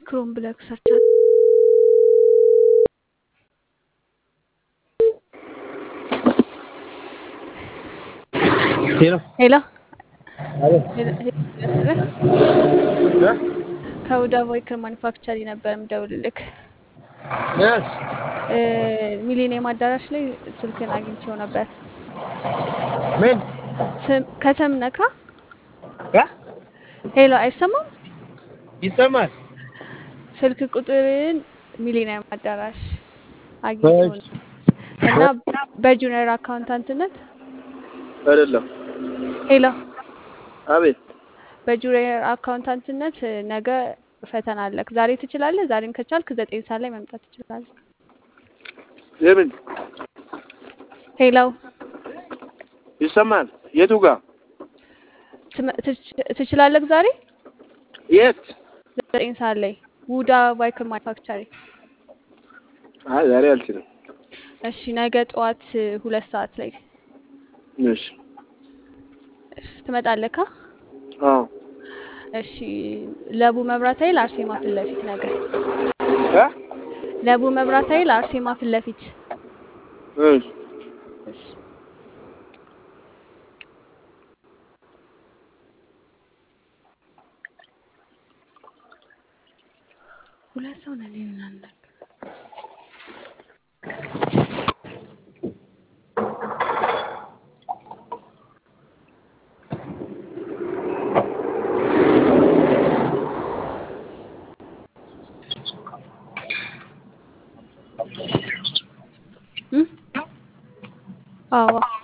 ክሮም ብለህ ሰርች አድርግ። ሄሎ ሄሎ አቤት ሄሎ ሄሎ፣ ያስብህ እ? ከሁዳ ቮይክል ማኒፋክቸሪ ነበር የምደውልልክ። የስ እ፣ ሚሊኒየም አዳራሽ ላይ ስልክን አግኝቼው ነበር። ምን ስም- ከተም ነካ። እ? ሄሎ አይሰማም? ይሰማል? ስልክ ቁጥርን ሚሊኒየም አዳራሽ አግኝቼው እሺ። ነው እና በጁኒየር አካውንታንትነት አይደለም። ሄሎ አቤት በጁኒየር አካውንታንትነት እ፣ ነገ ፈተና አለክ። ዛሬ ትችላለህ? ዛሬም ከቻልክ ዘጠኝ ሰዓት ላይ መምጣት ትችላለህ። የምን ሄሎ ይሰማል? የቱ ጋር? ትመ- ትች- ትችላለህ? ዛሬ የት? ዘጠኝ ሰዓት ላይ ውዳ ቫይክል ማኒፋክቸሪ። አይ ዛሬ አልችልም። እሺ ነገ ጠዋት እ፣ ሁለት ሰዓት ላይ እሺ። እሺ፣ ትመጣለህ? ካ አዎ እሺ ለቡ መብራት ኃይል አርሴማ ፊት ለፊት ነገ እ? ለቡ መብራት ኃይል አርሴማ ፊት ለፊት እሺ። እሺ ሁለት ሰው ነን እናንተ እ? አዎ